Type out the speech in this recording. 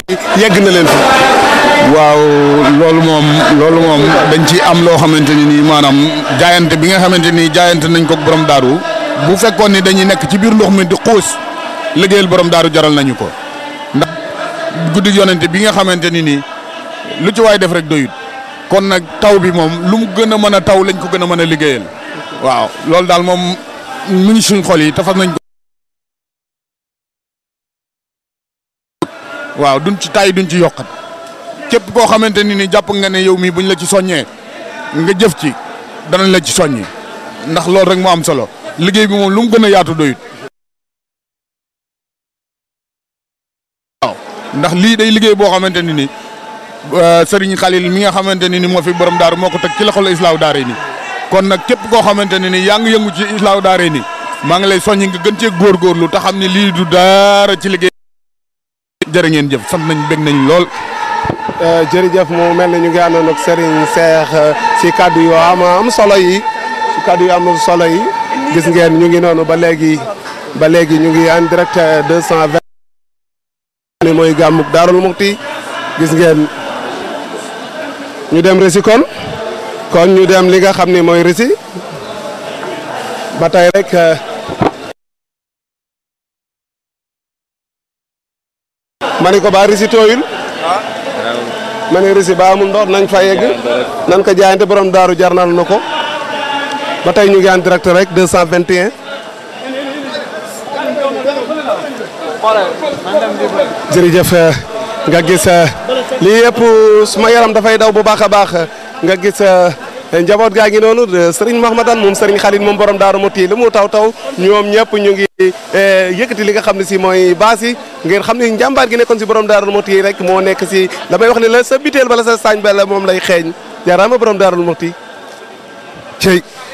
yegg na leen fi. waaw loolu moom loolu moom dañ ci am loo xamante ni nii maanaam jaayante bi nga xamante ni jaayante nañ ko borom daaru bu fekkoon ni dañuy nekk ci biir ndox mi di xuus liggéeyal borom daaru jaral nañu ko ndax guddi yonente bi nga xamante ni nii lu ci waay def rek doyut kon nag taw bi moom lu mu gën a mën a taw lañ ko gën a mën a liggéeyal waaw loolu daal moom mu ngi suñ xol yi te fas nañ ko waaw duñ ci tay duñ ci yokkat képp koo xamante ni ni jàpp nga ne yow mii buñ la ci soññee nga jëf ci danañ la ci soññi ndax loolu rek moo am solo liggéey bi moom lu mu gën a yaatu doyut waaw ndax lii day liggéey boo xamante ni ni Serigne Khalil mi nga xamante ni ni moo fi borom daaru moo ko teg ci loxol islaaw daare ni kon nag képp koo xamante ne ni yaa ngi yëngu ci islaaw daare ni maa ngi lay soññi nga gën cee góorgóorlu te xam ne lii du dara ci liggéey jërë ngeen jëf sant nañ bég nañ lool jërëjëf mu mel ni ñu ngi àndoon ak Serigne Cheikh si kaddu yu am am solo yi si kaddu yu am solo yi gis ngeen ñu ngi noonu ba léegi ba léegi ñu ngi en direct 220 ni mooy gàmmuk Daarul Muxti gis ngeen ñu dem Rési kon kon ñu dem li nga xam ni mooy Rési ba tey rek ma ni ko ba Rési tooyul ma ne Rési ba amul ndox nañ fa yegg nan ko jaayante borom daaru jarnal na ko ba tey ñu ngi en direct rek 221 jërëjëf nga gis lii yëpp suma yaram dafay daw bu baax a baax nga gis njaboot gaa ngi noonu Serigne Mahmadan moom Serigne Khalil moom borom daaru Muxti li mu taw taw ñoom ñëpp ñu ngi yëkkati li nga xam ne si mooy baas yi ngeen xam ne njàmbaar gi nekkoon si borom daaru Muxti rek moo nekk si damay wax ne la sa biteel bala sa saañ bala moom lay xeeñ jaaraama borom daaru Muxti cey